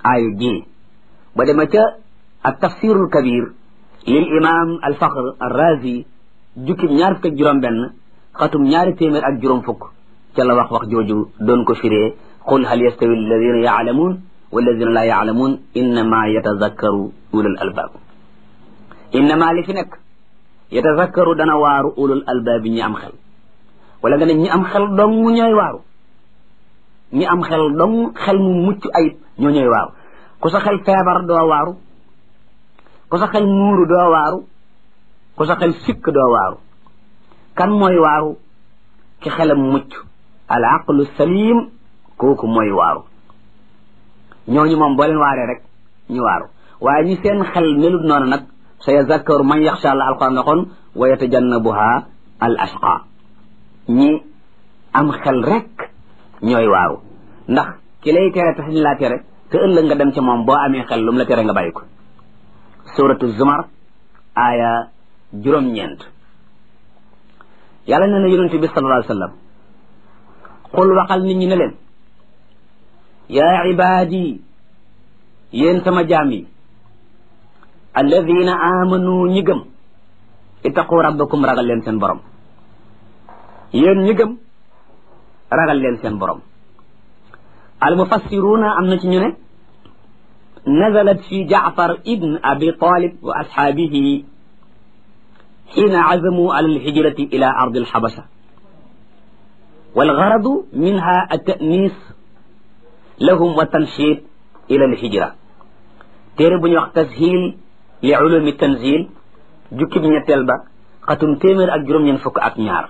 aayu ji ba dema ca ak tafsirul kabir lil imam al fakhr al razi jukkib ñaar fukk ak juróom benn xatum ñaari téeméer ak juróom fukk ca la wax wax jooju doon ko firee qul hal yastawi alladina yaalamuun walladina laa yaalamuun innama yatazakkaru ulul albaab innama li fi nekk yatazakkaru dana waaru ulul albaabi ñi am xel wala nga ne ñi am xel dong ñooy waaru ñi am xel dong xel mu mucc ayib ñoo ñooy waaru ku sa xel feebar doo waaru ku sa xel muuru doo waaru ku sa xel sikk doo waaru kan mooy waaru ki xelam mucc al aqlu salim kooku mooy waaru ñooñu moom boo leen waaree rek ñu waaru waaye ñi seen xel melut noonu nag sa yazakkaru man yaxsha allah alquran waxoon wa yatajannabuha al ashqa ñi am xel rek ñooy waaru ndax ki lay tere tax ñu laa tere te ëllëg nga dem ca moom boo amee xel lu mu la tere nga bàyyi ko suratu zumar aaya juróom-ñeent yàlla nee na yonente bi sallallahu alayhi wa sallam xul waxal nit ñi ne leen yaa ibaadi yéen sama jaam yi alladina amanu ñi gëm ittaqu rabbakum ragal leen seen borom yéen ñi gëm ragal leen seen borom almufassiruna am na ci ñu ne nazalat fi jaafar ibn abi talib wa ashaabihi xiina azamu ala alhijrati ila ardi alxabasha walgaradu minha altanis lahum wa tanshid ila alhijra téere bu ñuy wax tashil li ulumi tanzil jukki bi ñetteel ba xatum téeméer ak juróom-ñeent fukk ak ñaar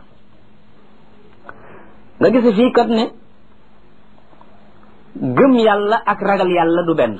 nga gis fii kat ne gëm yàlla ak ragal yàlla du benn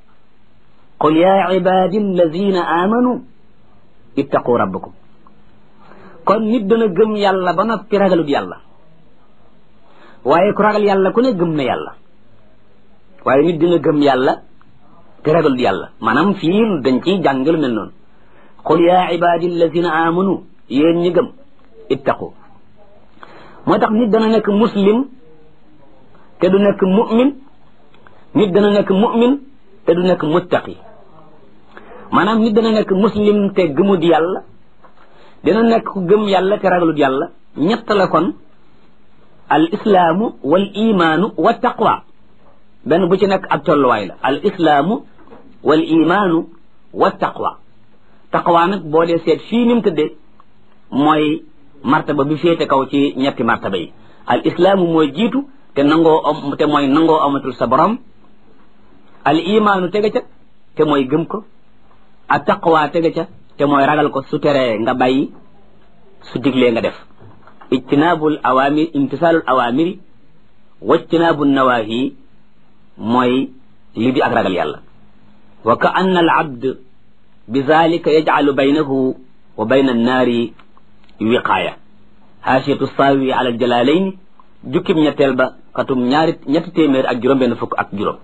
qul ya ibadi alladina amanu ittaqu rabbakum kon nit dana gëm yàlla ba noppi ragalut yàlla waaye ku ragal yàlla ku ne gëm na yàlla waaye nit dina gëm yàlla te ragalut yàlla maanaam fii dañ ciy jàngal mel noonu qul ya ibadi alladina amanu yéen ñi gëm ittaqu moo tax nit dana nekk muslim te du nekk mu'min nit dana nekk mu'min te du nekk muttaqi maanaam nit dana nekk muslim te gëmut yàlla dina nekk ku gëm yàlla te ragalut yàlla ñett la kon al islaamu wal imaanu wa taqwa benn bu ci nekk ab tolluwaay la al islaamu wal imaanu wa taqwa taqwa nag boo dee seet fii ni mu tëddee mooy martaba bi féete kaw ci ñetti martaba yi al islaamu mooy jiitu te nangoo am te mooy nangoo amatul sa borom al imaanu tege ca te mooy gëm ko a taqwa tege ca te mooy ragal ko su teree nga bàyyi su diglee nga def ijtinaabul awaamir imtisaalul awaamiri wajtinaabu nawaahi mooy li di ak ragal yàlla wa ka anna al abd bi zalika yajcalu baynahu wa bayna annaari wiqaaya haasiyatu saawi ala aljalalayn jukkib ñetteel ba xatum ñaari ñetti téeméer ak juróom benn fukk ak juróom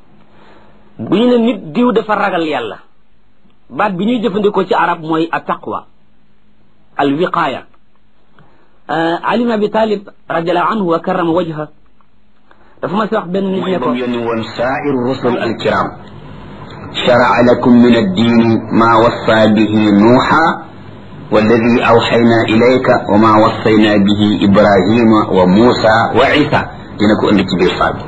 bu ñu ne nit diw dafa ragal yàlla baat bi ñuy jëfandikoo ci arab mooy a taqwa al wiqaaya ali ibn abi talib radiallahu anhu wa karrama wajha dafa ma si wax benn nit ne ko yónni woon saa'ir rusul alkiram shara'a lakum min addiini maa wassa bihi nuuxa والذي أوحينا إليك وما وصينا به إبراهيم وموسى وعيسى dina ko indi ci biir saa bi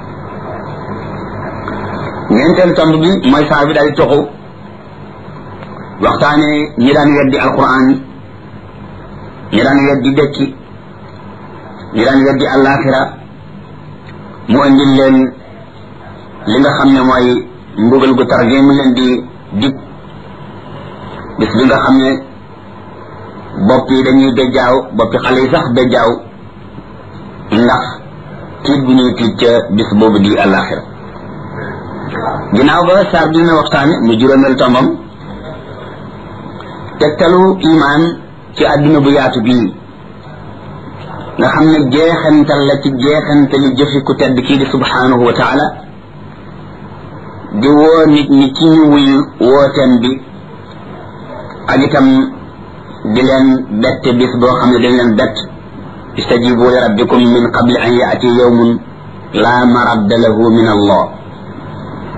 ñeenteel tomb bi mooy saa bi daal di toxu waxtaane ñi daan weddi alquran ñi daan weddi dëkki ñi daan weddi àllaaxira mu indil leen li nga xam ne mooy mbugal gu tar gi mu leen di dig bis bi nga xam ne bopp yi dañuy bejjaaw boppi xale yi sax bejjaaw ndax tiit bu ñuy tiit ca bis boobu di àllaaxira ginnaaw ba saar bi dina waxtaane mu juróomeel tombam tegtalu imaan ci àdduna bu yaatu bii nga xam ne jeexantal la ci jeexantali jëfi ku tedd kii di subhanahu wa taala di woo nit ñi ci ñu wuyu wooteem bi ak itam di leen bett bis boo xam ne dañ leen bett istajibu li rabbikum min qabli an yaati yawmun la maradda lahu min allah